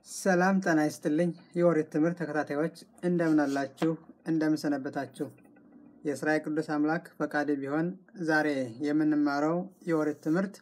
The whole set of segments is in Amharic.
ሰላም ጤና ይስጥልኝ የኦሪት ትምህርት ተከታታዮች እንደምን አላችሁ? እንደምን ሰነበታችሁ? የእስራኤል ቅዱስ አምላክ ፈቃድ ቢሆን ዛሬ የምንማረው የኦሪት ትምህርት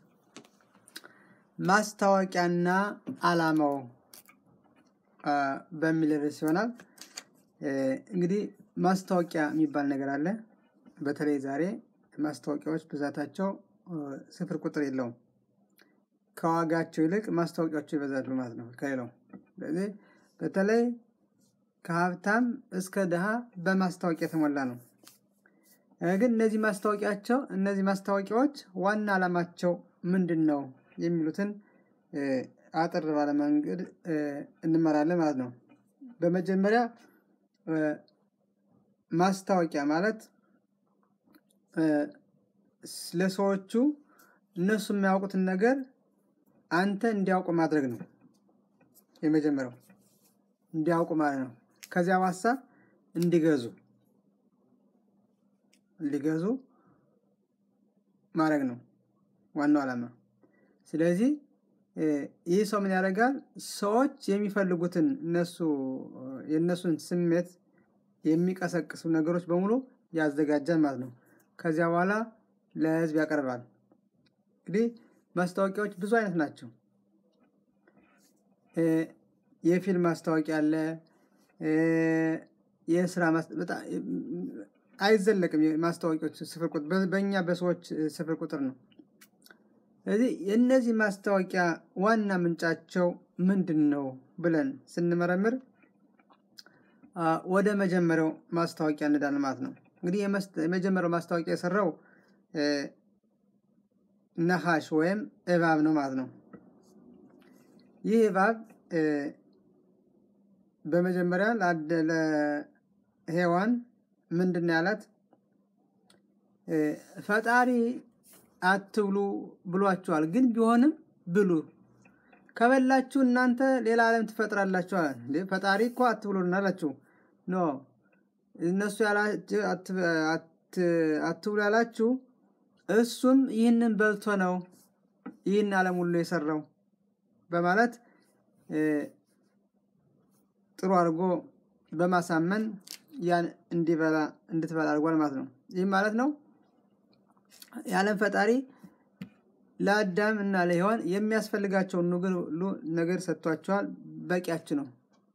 ማስታወቂያና ዓላማው አ፣ በሚል ርዕስ ይሆናል። እ፣ እንግዲህ ማስታወቂያ የሚባል ነገር አለ። በተለይ ዛሬ ማስታወቂያዎች ብዛታቸው እ፣ ስፍር ቁጥር የለውም። ከዋጋቸው ይልቅ ማስታወቂያቸው ይበዛሉ ማለት ነው ከሌላው። ስለዚህ በተለይ ከሀብታም እስከ ድሃ በማስታወቂያ የተሞላ ነው። እ፣ ግን እነዚህ ማስታወቂያቸው እነዚህ ማስታወቂያዎች ዋና ዓላማቸው ምንድን ነው የሚሉትን እ፣ አጠር ባለ መንገድ እ፣ እንመራለን ማለት ነው። በመጀመሪያ እ፣ ማስታወቂያ ማለት እ፣ ስ- ለሰዎቹ እነሱ የሚያውቁትን ነገር አንተ እንዲያውቁ ማድረግ ነው። የመጀመሪያው እንዲያውቁ ማለት ነው። ከዚያ ዋሳ እንዲገዙ እንዲገዙ ማድረግ ነው ዋናው ዓላማ። ስለዚህ እ፣ ይህ ሰው ምን ያደርጋል? ሰዎች የሚፈልጉትን እነሱ እ፣ የእነሱን ስሜት የሚቀሰቅሱ ነገሮች በሙሉ ያዘጋጃል ማለት ነው። ከዚያ በኋላ ለሕዝብ ያቀርባል። እንግዲህ ማስታወቂያዎች ብዙ አይነት ናቸው። እ፣ የፊልም ማስታወቂያ አለ። እ፣ የስራ ማስ- በጣም አይዘለቅም። የማስታወቂያዎች ስፍር ቁጥር በ- በእኛ በሰዎች እ፣ ስፍር ቁጥር ነው። ስለዚህ የእነዚህ ማስታወቂያ ዋና ምንጫቸው ምንድን ነው ብለን ስንመረምር አ፣ ወደ መጀመሪያው ማስታወቂያ እንዳለን ማለት ነው። እንግዲህ የመስ- የመጀመሪያው ማስታወቂያ የሰራው እ፣ ነሐሽ ወይም እባብ ነው ማለት ነው። ይህ እባብ እ፣ በመጀመሪያ ለአደ- ለሔዋን ምንድን ነው ያላት? እ፣ ፈጣሪ አትብሉ ብሏችኋል፣ ግን ቢሆንም ብሉ ከበላችሁ እናንተ ሌላ ዓለም ትፈጥራላችሁ አለ። እንዴ ፈጣሪ እኮ አትብሉን አላችሁ። ኖ እነሱ ያላችሁ አት- አት- አትብሉ ያላችሁ እሱም ይህንን በልቶ ነው ይህን ዓለም ሁሉ የሰራው በማለት እ፣ ጥሩ አድርጎ በማሳመን ያን እንዲበላ እንድትበላ አድርጓል ማለት ነው። ይህም ማለት ነው የዓለም ፈጣሪ ለአዳም እና ለሔዋን የሚያስፈልጋቸውን ነገር ሁሉ ነገር ሰጥቷቸዋል፣ በቂያችሁ ነው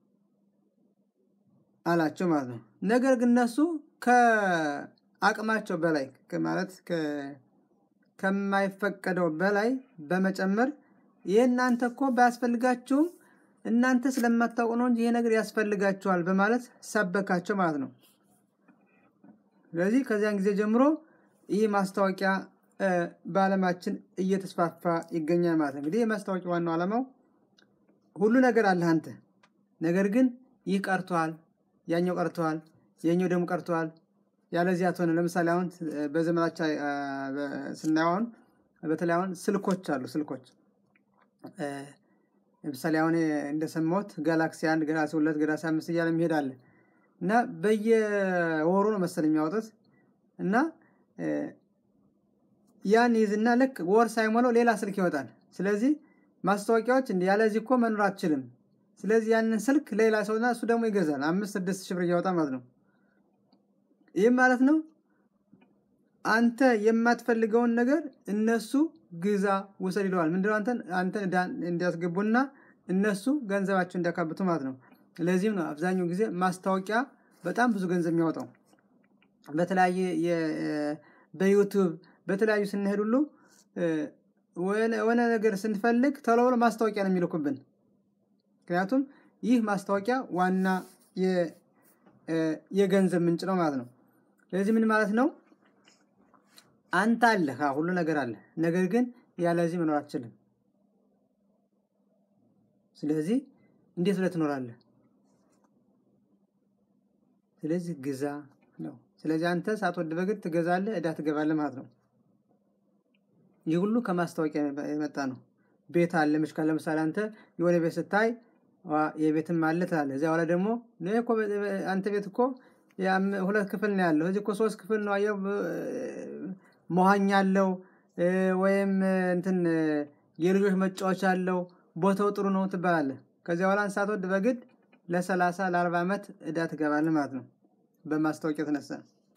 አላቸው ማለት ነው። ነገር ግን እነሱ ከአቅማቸው በላይ ከ- ማለት ከ- ከማይፈቀደው በላይ በመጨመር ይህ እናንተ እኮ ባያስፈልጋችሁም እናንተ ስለማታውቁ ነው እንጂ ይሄ ነገር ያስፈልጋችኋል በማለት ሰበካቸው ማለት ነው። ስለዚህ ከዚያን ጊዜ ጀምሮ ይህ ማስታወቂያ እ፣ በዓለማችን እየተስፋፋ ይገኛል ማለት ነው። እንግዲህ የማስታወቂያ ዋናው ዓላማው ሁሉ ነገር አለህ አንተ፣ ነገር ግን ይህ ቀርቷል፣ ያኛው ቀርቷል፣ የኛው ደግሞ ቀርቷል፣ ያለዚያ ትሆነ። ለምሳሌ አሁን እ፣ በዘመናችን እ፣ በ- ስናየው አሁን በተለይ አሁን ስልኮች አሉ ስልኮች እ፣ ለምሳሌ አሁን እንደሰማሁት ጋላክሲ አንድ ጋላክሲ ሁለት ጋላክሲ አምስት እያለ የሚሄድ አለ እና በየወሩ ነው መሰል የሚያወጡት እና እ፣ ያን ይዝና ልክ ወር ሳይሞላው ሌላ ስልክ ይወጣል። ስለዚህ ማስታወቂያዎች እንዲህ ያለዚህ እኮ መኖር አትችልም። ስለዚህ ያንን ስልክ ሌላ ሰውና እሱ ደግሞ ይገዛል። አምስት ስድስት ሺህ ብር እያወጣ ማለት ነው። ይህም ማለት ነው አንተ የማትፈልገውን ነገር እነሱ ግዛ ውሰድ ይለዋል። ምንድነው አንተን አንተን ዕዳ እንዲያስገቡና እነሱ ገንዘባቸው እንዲያካብቱ ማለት ነው። ለዚህም ነው አብዛኛው ጊዜ ማስታወቂያ በጣም ብዙ ገንዘብ የሚያወጣው። በተለያየ የ- በዩቱብ በተለያዩ ስንሄድ ሁሉ እ፣ ወነ- የሆነ ነገር ስንፈልግ ቶሎ ብሎ ማስታወቂያ ነው የሚልኩብን። ምክንያቱም ይህ ማስታወቂያ ዋና የ- እ፣ የገንዘብ ምንጭ ነው ማለት ነው። ስለዚህ ምን ማለት ነው? አንተ አለህ፣ አዎ፣ ሁሉ ነገር አለ። ነገር ግን ያለዚህ መኖር አትችልም። ስለዚህ እንዴት ብለህ ትኖራለህ? ስለዚህ ግዛ ነው። ስለዚህ አንተ ሳትወድ በግድ ትገዛለህ፣ ዕዳ ትገባለህ ማለት ነው። ይህ ሁሉ ከማስታወቂያ የመጣ ነው። ቤት አለ ምሽካል። ለምሳሌ አንተ የሆነ ቤት ስታይ ዋ የቤትም አለ ትላለህ። እዚያ በኋላ ደግሞ እኔ እኮ በ- በ- አንተ ቤት እኮ ያም- ሁለት ክፍል ነው ያለው፣ እዚህ እኮ ሶስት ክፍል ነው አየው፣ ብ- መዋኛ አለው እ፣ ወይም እ፣ እንትን እ፣ የልጆች መጫወቻ አለው፣ ቦታው ጥሩ ነው ትባላለህ። ከዚያ በኋላ ሳትወድ በግድ ለሰላሳ ለአርባ ዓመት እዳ ትገባለህ ማለት ነው በማስታወቂያ የተነሳ።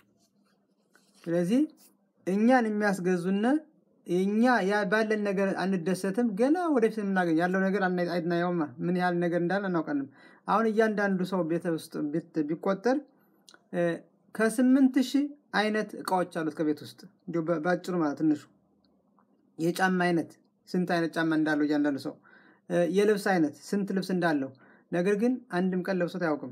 ስለዚህ እኛን የሚያስገዙነ እኛ ያ ባለን ነገር አንደሰትም። ገና ወደፊት የምናገኝ ያለው ነገር አይናየውማ ምን ያህል ነገር እንዳለ አናውቀንም። አሁን እያንዳንዱ ሰው ቤተ ውስጥ ቢቆጠር ከስምንት ሺህ አይነት እቃዎች አሉት ከቤት ውስጥ እንዲሁ በአጭሩ ማለት ትንሹ የጫማ አይነት ስንት አይነት ጫማ እንዳለው እያንዳንዱ ሰው የልብስ አይነት ስንት ልብስ እንዳለው ነገር ግን አንድም ቀን ለብሶት አያውቅም።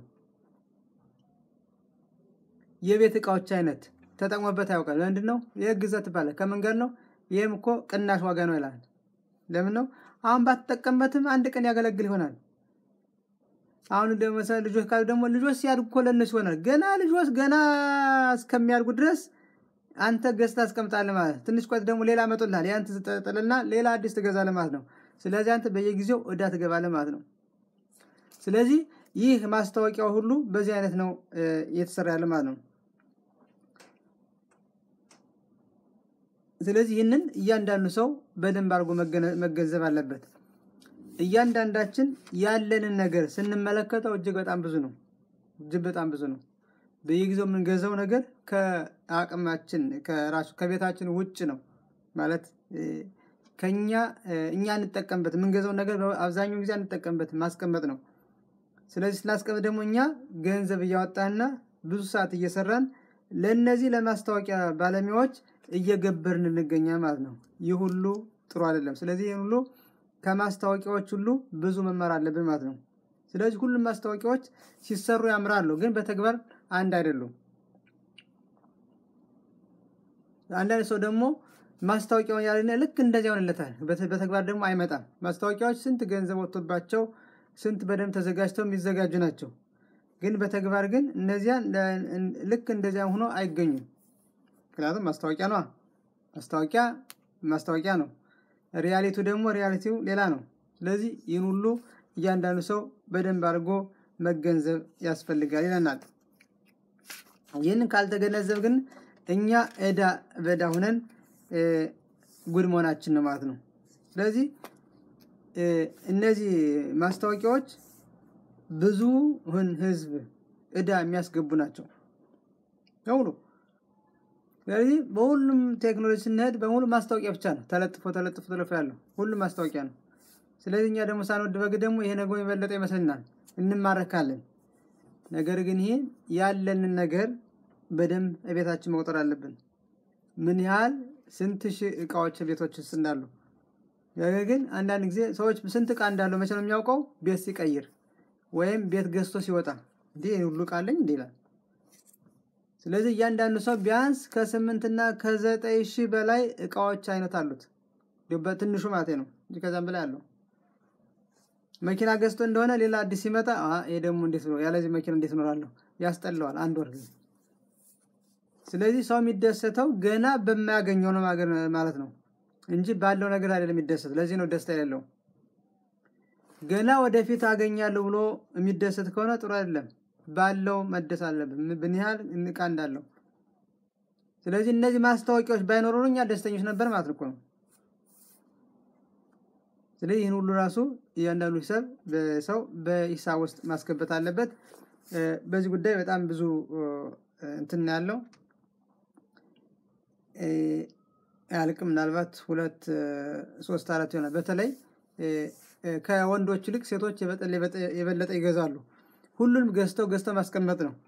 የቤት እቃዎች አይነት ተጠቅሞበት ያውቃል። ለምንድን ነው ይህ ግዛት ትባላል? ከመንገድ ነው። ይህም እኮ ቅናሽ ዋጋ ነው ይላል። ለምን ነው አሁን ባትጠቀምበትም አንድ ቀን ያገለግል ይሆናል። አሁን ደግሞ ልጆች ካሉ ደግሞ ልጆች ሲያድጉ እኮ ለእነሱ ይሆናል። ገና ልጆች ገና እስከሚያድጉ ድረስ አንተ ገዝተህ አስቀምጣለህ ማለት ትንሽ ቆይት ደግሞ ሌላ መጦልሃል። ያን ትጥልና ሌላ አዲስ ትገዛለህ ማለት ነው። ስለዚህ አንተ በየጊዜው እዳ ትገባለህ ማለት ነው። ስለዚህ ይህ ማስታወቂያው ሁሉ በዚህ አይነት ነው እየተሰራ ያለ ማለት ነው። ስለዚህ ይህንን እያንዳንዱ ሰው በደንብ አድርጎ መገንዘብ አለበት። እያንዳንዳችን ያለንን ነገር ስንመለከተው እጅግ በጣም ብዙ ነው። እጅግ በጣም ብዙ ነው። በየጊዜው የምንገዛው ነገር ከአቅማችን ከራሱ ከቤታችን ውጭ ነው ማለት ከኛ እኛ እንጠቀምበት የምንገዛው ነገር አብዛኛውን ጊዜ እንጠቀምበት ማስቀመጥ ነው። ስለዚህ ስናስቀምጥ ደግሞ እኛ ገንዘብ እያወጣንና ብዙ ሰዓት እየሰራን ለእነዚህ ለማስታወቂያ ባለሙያዎች እየገበርን እንገኛል ማለት ነው። ይህ ሁሉ ጥሩ አይደለም። ስለዚህ ይህን ሁሉ ከማስታወቂያዎች ሁሉ ብዙ መማር አለብን ማለት ነው። ስለዚህ ሁሉም ማስታወቂያዎች ሲሰሩ ያምራሉ፣ ግን በተግባር አንድ አይደሉም። አንዳንድ ሰው ደግሞ ማስታወቂያውን ያለ ልክ እንደዚያ ይሆንለታል፣ በተግባር ደግሞ አይመጣም። ማስታወቂያዎች ስንት ገንዘብ ወጥቶባቸው ስንት በደንብ ተዘጋጅተው የሚዘጋጁ ናቸው። ግን በተግባር ግን እነዚያ ልክ እንደዚያ ሆኖ አይገኙም። ምክንያቱም ማስታወቂያ ነዋ። ማስታወቂያ ማስታወቂያ ነው። ሪያሊቲው ደግሞ ሪያሊቲው ሌላ ነው። ስለዚህ ይህን ሁሉ እያንዳንዱ ሰው በደንብ አድርጎ መገንዘብ ያስፈልጋል ይለናል። ይህንን ካልተገነዘብ ግን እኛ እዳ በዳ ሁነን ጉድ መሆናችን ነው ማለት ነው። ስለዚህ እነዚህ ማስታወቂያዎች ብዙውን ሕዝብ እዳ የሚያስገቡ ናቸው በሙሉ። ስለዚህ በሁሉም ቴክኖሎጂ ስንሄድ በሙሉ ማስታወቂያ ብቻ ነው። ተለጥፎ ተለጥፎ ተለፎ ያለው ሁሉም ማስታወቂያ ነው። ስለዚህ እኛ ደግሞ ሳንወድ በግ ደግሞ ይሄ ነገር የበለጠ ይመስልናል፣ እንማረካለን። ነገር ግን ይሄ ያለንን ነገር በደንብ ቤታችን መቁጠር አለብን። ምን ያህል ስንት ሺህ እቃዎች ቤቶች ውስጥ እንዳሉ። ነገር ግን አንዳንድ ጊዜ ሰዎች ስንት እቃ እንዳለው መቼ ነው የሚያውቀው? ቤት ሲቀይር ወይም ቤት ገዝቶ ሲወጣ እንዲህ ሁሉ እቃ አለኝ እንዲህ ይላል። ስለዚህ እያንዳንዱ ሰው ቢያንስ ከስምንትና ከዘጠኝ ሺህ በላይ እቃዎች አይነት አሉት። በትንሹ ማለት ነው እንጂ ከዛም በላይ አለው። መኪና ገዝቶ እንደሆነ ሌላ አዲስ ሲመጣ ይሄ ደግሞ እንዴት ነው ያለዚህ መኪና እንዴት እኖራለሁ? ያስጠላዋል። አንድ ወር ጊዜ ስለዚህ ሰው የሚደሰተው ገና በማያገኘው ነው ማለት ነው እንጂ ባለው ነገር አይደለም የሚደሰት። ለዚህ ነው ደስታ የሌለው። ገና ወደፊት አገኛለሁ ብሎ የሚደሰት ከሆነ ጥሩ አይደለም። ባለው መደስ አለብን፣ ምን ያህል እቃ እንዳለው። ስለዚህ እነዚህ ማስታወቂያዎች ባይኖሩ እኛ ደስተኞች ነበር ማለት እኮ ነው። ስለዚህ ይህን ሁሉ ራሱ እያንዳንዱ ሂሳብ በሰው በሂሳብ ውስጥ ማስገባት አለበት። በዚህ ጉዳይ በጣም ብዙ እንትን ያለው አያልቅም። ምናልባት ሁለት ሶስት አራት ይሆናል። በተለይ ከወንዶች ይልቅ ሴቶች የበለጠ ይገዛሉ። ሁሉንም ገዝተው ገዝተው ማስቀመጥ ነው።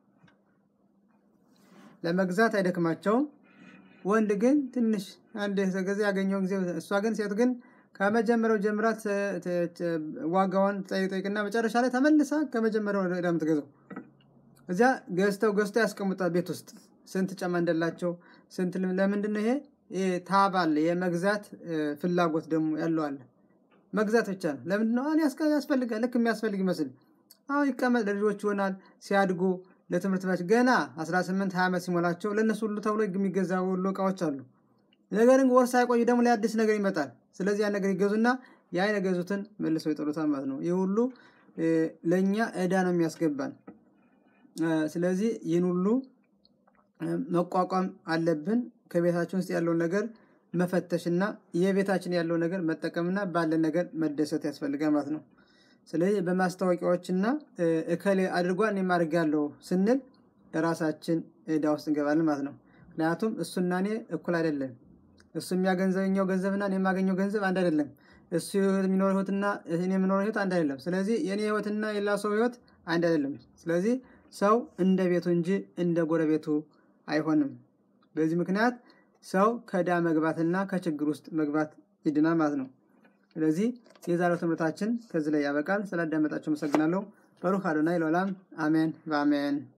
ለመግዛት አይደክማቸውም። ወንድ ግን ትንሽ አንድ ጊዜ ያገኘውን ጊዜ እሷ ግን ሴት ግን ከመጀመሪያው ጀምራ ዋጋዋን ጠይቅና መጨረሻ ላይ ተመልሳ ከመጀመሪያው ወደ የምትገዛው እዚያ ገዝተው ገዝተው ያስቀምጣል ቤት ውስጥ ስንት ጫማ እንደላቸው ስንት ለምንድን ነው ይሄ ታብ አለ የመግዛት ፍላጎት ደግሞ ያለው አለ መግዛት ብቻ ነው ለምንድን ነው አሁን ያስፈልጋል ልክ የሚያስፈልግ ይመስል አሁን ይቀመጥ ለልጆች ይሆናል ሲያድጉ ለትምህርት ቤት ገና 18 20 ዓመት ሲሞላቸው ለእነሱ ሁሉ ተብሎ የሚገዛ ሁሉ እቃዎች አሉ ነገር ግን ወር ሳይቆይ ደግሞ ላይ አዲስ ነገር ይመጣል ስለዚህ ያን ነገር ይገዙና ያን የገዙትን መልሰው ይጥሉታል ማለት ነው ይህ ሁሉ ለእኛ እዳ ነው የሚያስገባን ስለዚህ ይህን ሁሉ መቋቋም አለብን ከቤታችን ውስጥ ያለውን ነገር መፈተሽና የቤታችን ያለው ነገር መጠቀምና ባለን ነገር መደሰት ያስፈልጋል ማለት ነው ስለዚህ በማስታወቂያዎችና እከሌ አድርጓል እኔም አድርጋለሁ ስንል ራሳችን ዕዳ ውስጥ እንገባለን ማለት ነው። ምክንያቱም እሱና እኔ እኩል አይደለም። እሱ የሚያገንዘበኛው ገንዘብና እኔ የማገኘው ገንዘብ አንድ አይደለም። እሱ የሚኖረው ህይወትና እኔ የምኖረው ህይወት አንድ አይደለም። ስለዚህ የእኔ ህይወትና የሌላ ሰው ህይወት አንድ አይደለም። ስለዚህ ሰው እንደ ቤቱ እንጂ እንደ ጎረቤቱ አይሆንም። በዚህ ምክንያት ሰው ከዕዳ መግባትና ከችግር ውስጥ መግባት ይድናል ማለት ነው። ስለዚህ የዛሬው ትምህርታችን ከዚህ ላይ ያበቃል። ስላዳመጣችሁ አመሰግናለሁ። በሩክ አዶናይ ለዓለም አሜን በአሜን